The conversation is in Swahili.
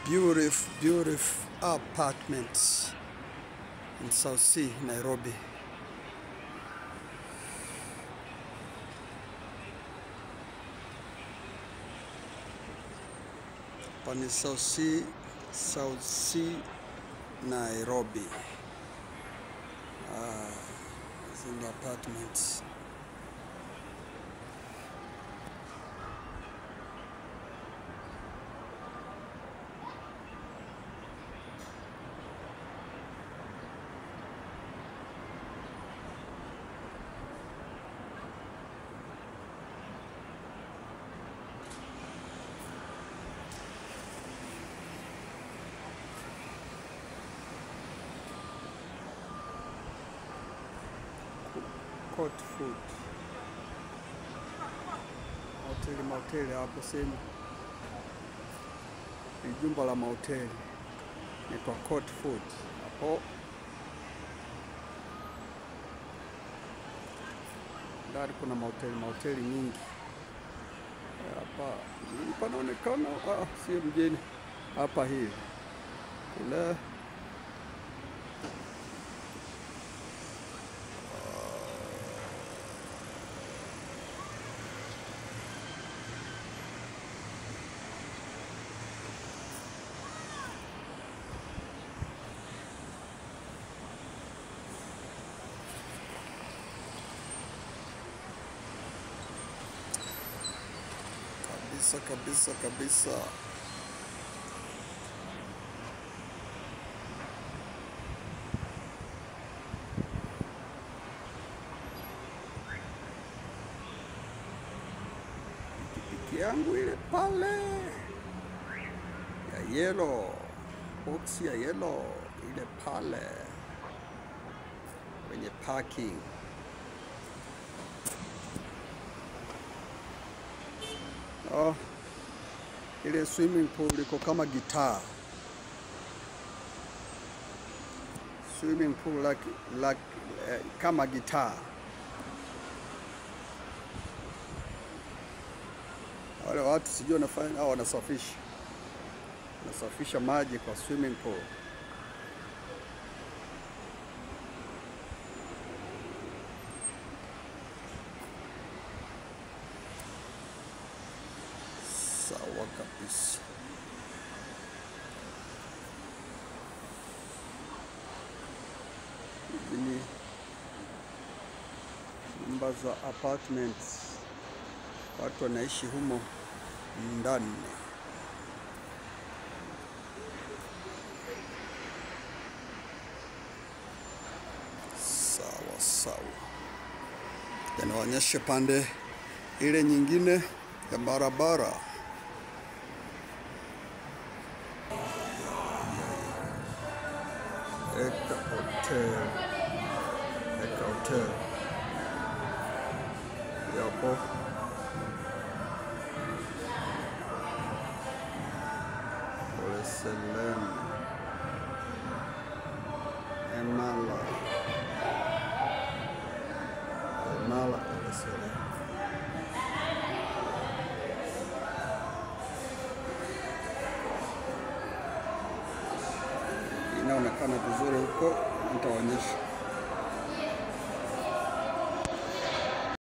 beautiful, beautiful apartments in South Sea, Nairobi. Hapa ni South Sea, South Sea, Nairobi. Ah, hizi ni apartments. Court food. Hoteli mahoteli hapo sehemu ni jumba la mahoteli inaitwa Court Food hapo ndani kuna mahoteli mahoteli nyingi hapa mjini panaonekana, ah, sio mjini hapa hivi kule kabisa kabisa kabisa. Pikipiki yangu ile pale ya yellow, box ya yellow ile pale kwenye parking. Oh, ile swimming pool iko kama gitaa. Swimming pool like, like, eh, kama gitaa. Wale watu sijui wanafanya au wanasafisha wanasafisha maji kwa swimming pool. Sawa kabisa. Hizi ni nyumba za apartments, watu wanaishi humo ndani. Sawa sawa, yanaonyesha pande ile nyingine ya barabara. Eka Hotel. Eka Hotel. Yapo. Pole Selem. Emala. Emala Pole Selem. Inaonekana vizuri huko, nitaonyesha.